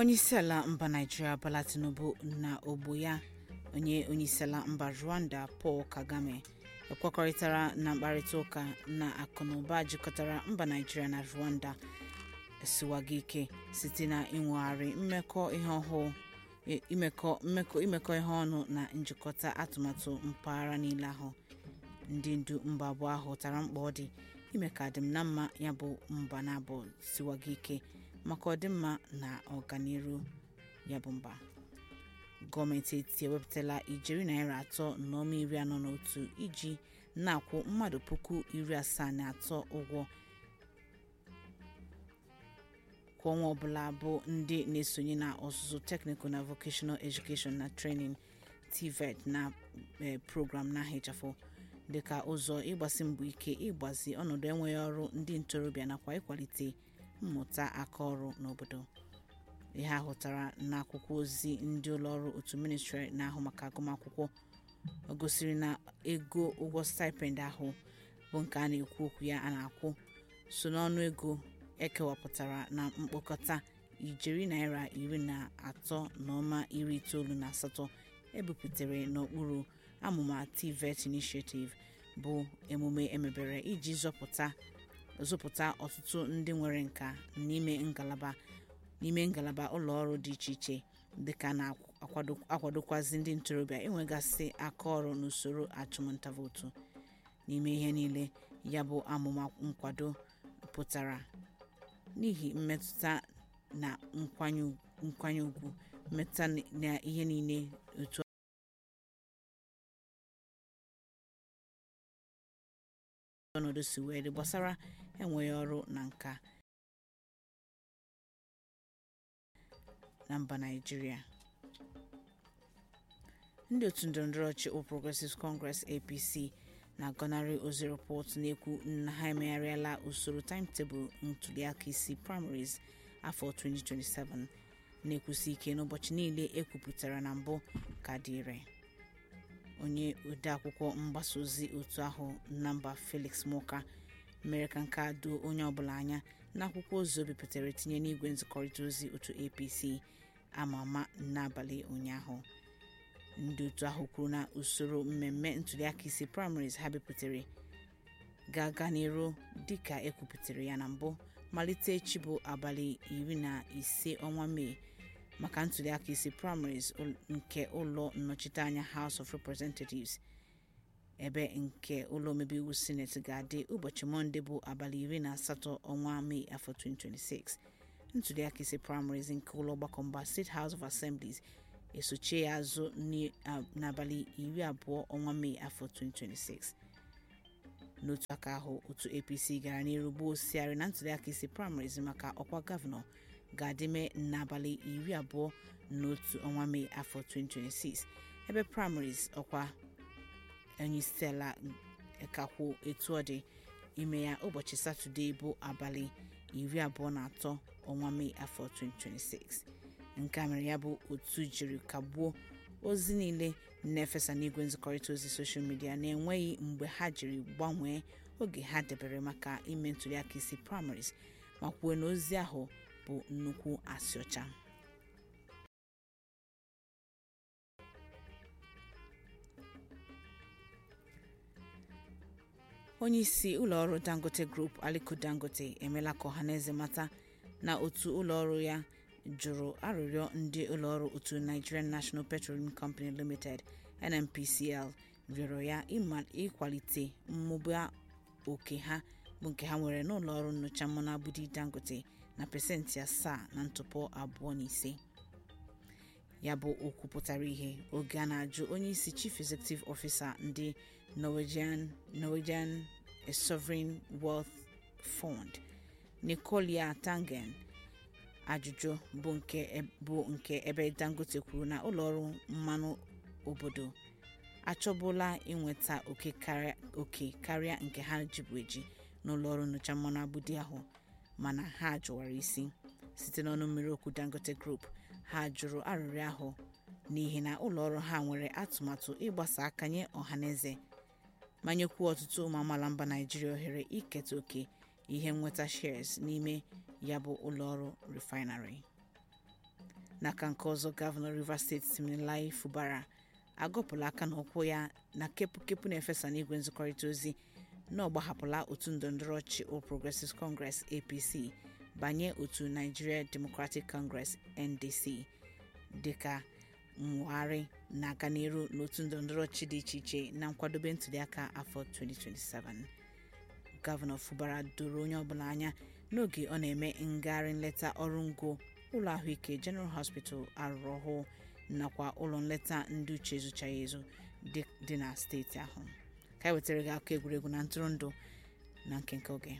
onyeisiala mba naijiria bola tinubu na ogbo ya onye onyeisiala mba rwanda paul kagame ekwekọrịtara na mkparịta ụka na akụnụba jikọtara mba naijiria na rwanda esiwago ike site na inwegharị mmekọ ihe ọhụụ imekọ mmekọ imekọ ihe ọnụ na njikọta atụmatụ mpaghara niile ahụ ndị ndu mba abụọ ahụ tara mkpa ọ dị ime ka adịm na mma ya bụ mba na abụọ siwago ike maka ọdịmma na ọganiru ya bụ mba gọọmenti etiti ewepụtala ijeri naira atọ na ọma iri anọ na otu iji na-akwụ mmadụ puku iri asaa na atọ ụgwọ kwa ọnwa ọbụla bụ ndị na-esonye na ọzụzụ teknikal na vocational education na training tvet na program na ahịchafụ dịka ụzọ ịgbasi mbọ ike ịgbazi ọnọdụ enweghị ọrụ ndị ntorobịa nakwa ịkwalite mmụta aka ọrụ n'obodo ihe ahụtara n'akwụkwọ ozi ndị ụlọọrụ otu ministrị na-ahụ maka agụmakwụkwọ o gosiri na ego ụgwọ stipend ahụ bụ nke a na-ekwu okwu ya a na-akwụ so n'ọnụ ego ekewapụtara na mkpokọta ijeri naira iri na atọ na ọma iri itoolu na asatọ ebupụtara n'okpuru amụma tvet initiative bụ emume emebere iji zọpụta zụpụta ọtụtụ ndị nwere nka n'ime ngalaba n'ime ngalaba ụlọọrụ dị iche iche dịka na-akwadokwazi ndị ntorobịa inwegasị aka ọrụ n'usoro achụmnta vootu n'ime ihe niile ya bụ amụma nkwado pụtara n'ihi mmetụta na nkwanye ugwu mmetụta na ihe niile otu ọnọdụ si wee dị gbasara enweghị ọrụ na nka na mba naijiria ndị otu ndọrọndọrọ ọchị All Progressives Congress APC na-agọnarị ozi rịpọtụ na-ekwu na ha emegharịala usoro timetebụl ntuliaka isi primaries afọ 2027 na-ekwusi ike n'ụbọchị niile ekwupụtara na mbụ ka dị ire onye odeakwụkwọ mgbasa ozi otu ahụ na mba Felix Muka mere ka nke a doo onye ọbụla anya n'akwụkwọ ozi o bipụtara tinye n'igwe nzikọrịta ozi otu APC ama ama n'abalị ụnyaahụ ndị otu ahụ kwuru na usoro mmemme ntuliaka isi primaries ha bipụtare ga-aga n'iru dịka ekwupụtara ya na mbụ malite echi bụ abalị iri na ise ọnwa mee maka ntuliaka isi primaries nke ụlọ nnọchiteanya House of Representatives ebe nke ụlọ omebe iwu senate ga-adị ụbọchị mọnde bụ abalị iri na asatọ ọnwa mee afọ 2026 ntuliaka isi primaries nke ụlọ ọgbakọ mba State House of Assemblies esochie ya azụ n'abalị iri abụọ ọnwa mee afọ 2026 n'otu aka ahụ otu apc gara n'iru gbuo osiari na ntuliaka isi primaries maka ọkwa gọvanọ ga-adịme n'abalị iri abụọ na otu ọnwa mee afọ 2026 ebe primaries ọkwa onyeisiala kakwu etu ọ dị ime ya ụbọchị satọde bụ abalị iri abụọ na atọ ọnwa mee afọ 2026 nke a mere ya bụ otu jiri kagbuo ozi niile na-efesa n'igwe nzikọrịta ozi soshal midia na-enweghị mgbe ha jiri gbanwee oge ha debere maka ime ntuliaka isi primaries ma kwuo na ozi ahụ bụ nnukwu asị ọcha onye isi ụlọọrụ dangote group aliko dangote emela ka ọhaneze mata na otu ụlọọrụ ya jụrụ arịrịọ ndị ụlọọrụ otu nigerian national petroleum company limited nnpcl rịọrọ ya ịkwalite mmụba oke ha bụ nke ha nwere n'ụlọọrụ nnyocha mmanụ abudi dangote na pasentị asaa na ntụpọ abụọ na ise ya bụ okwu pụtara ihe oge a na-ajụ onye isi chief executive officer ndị norwegian norwegian sovereign wealth fund nicolia tangen ajụjụ bụ nke bụ nke ebe dangote kwuru na ụlọọrụ mmanụ obodo achọbụla inweta oke karịa nke ha jibu eji n'ụlọọrụ nnyocha mmanụ abudi ahụ mana ha jụwara isi site n'ọnụ mmiri okwu dangote group ha jụrụ arịrịọ ahụ n'ihi na ụlọọrụ ha nwere atụmatụ ịgbasa aka nye ọhaneze ma nyekwuo ọtụtụ ụmụ amaala mba naijiria ohere iketa oke ihe nweta shares n'ime ya bụ ụlọọrụ refinery n'aka nke ọzọ gọvanọ rivers steeti siminalayi fubara agọpụla aka n'ụkwụ ya na kepụkepụ na-efesa n'igwe nzikọrịta ozi na ọ gbahapụla otu ndọrọndọrọ ọchị All Progressives Congress APC banye otu Nigeria Democratic Congress NDC dịka mwagharị na-aga n'iru n'otu ndọrọndọrọ ọchị dị iche iche na nkwadobe ntuliaka afọ 2027 gọvanọ fubara doro onye ọbụla anya n'oge ọ na-eme ngagharị nleta ọrụ ngo ụlọ ahụike General Hospital arụrụ ọhụụ nakwa ụlọ nleta ndị uche ezuchaghị ezu dị na steeti ahụ ka e wetara gị akụkọ egwuregwu na ntụrụndụ na nkenke oge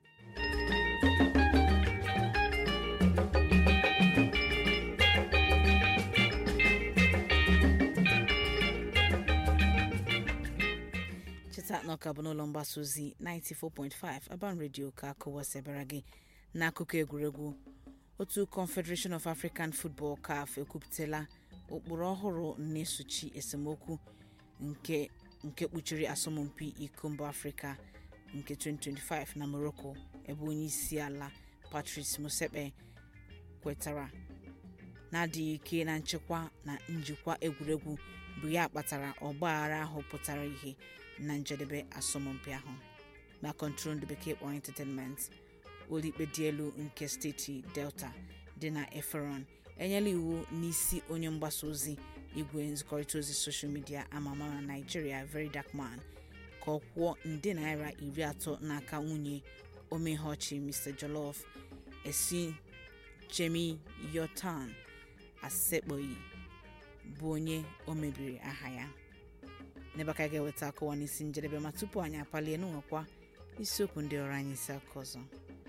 cheta na ọka bụ n'ụlọ mgbasa ozi 94.5 Aban Radio ka akụwasịbara gị n'akụkọ egwuregwu otu confederation of african football caf ekwupụtala ụkpụrụ ọhụrụ na-esochi esemokwu nke nke kpuchiri asọmpi iko mba afrịka nke 2025 na morocco ebe onye isi ala patrice motsepe kwetara na-adịghị ike na nchekwa na njikwa egwuregwu bụ ya kpatara ọgbaghara ahụ pụtara ihe na njedebe asọmpi ahụ na kọntrol ndị bekee kpọrọ entertainment ụlọikpe dị elu nke steeti delta dị na eferon enyela iwu n'isi onye mgbasa ozi igwe nzikọrịta ozi soshal midia ama ama na naijiria very dark man ka ọ kwụọ nde naira iri atọ n'aka nwunye omegheọchị mr jolof esi jemi yotan asekpọghị bụ onye o mebiri aha ya n'ebe aka ga-eweta akụwa n'isi njedebe ma tupu anyị apalie n'ụwekwa isiokwu ndị ọrụ anyị isi aka ọzọ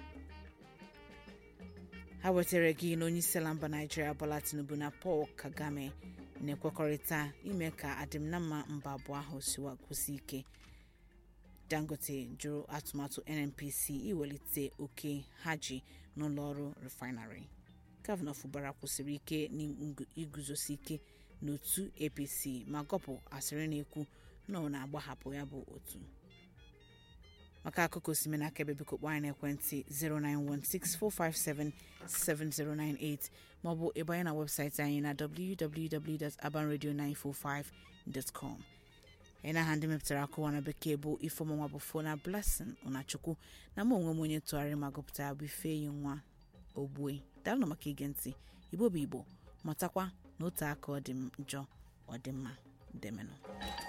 ha wetara gị na onye isi ala mba naijiria bola tinubu na paul kagame na-ekwekọrịta ime ka adịm na mma mba abụọ ahụ siwa kwụsị ike dangote jụrụ atụmatụ nnpc iwelite oke ha ji n'ụlọ ọrụ refinery gọvanọ fubara kwụsịrị ike n'iguzosi ike n'otu apc ma gọpụ asịrị na-ekwu na ọ na-agbahapụ ya bụ otu maka akụkọ osimiri aka ebe biko kpọọ anyị n'ekwentị 09164577098 maọbụ ịbanye na webụsaịtị anyị na www.abanradio945.com anyị na aha ndị mepụtara akụwa na bekee bụ ifeọmụnwa bụ fona blessing ụnachukwu na mụ onwe m onye ntụgharị ma gụpụtara bụ ifeyi nwa ogbue daalụ maka ige ntị igbo bụ igbo matakwa na otu aka ọ dị njọ ọ dị mma demenụ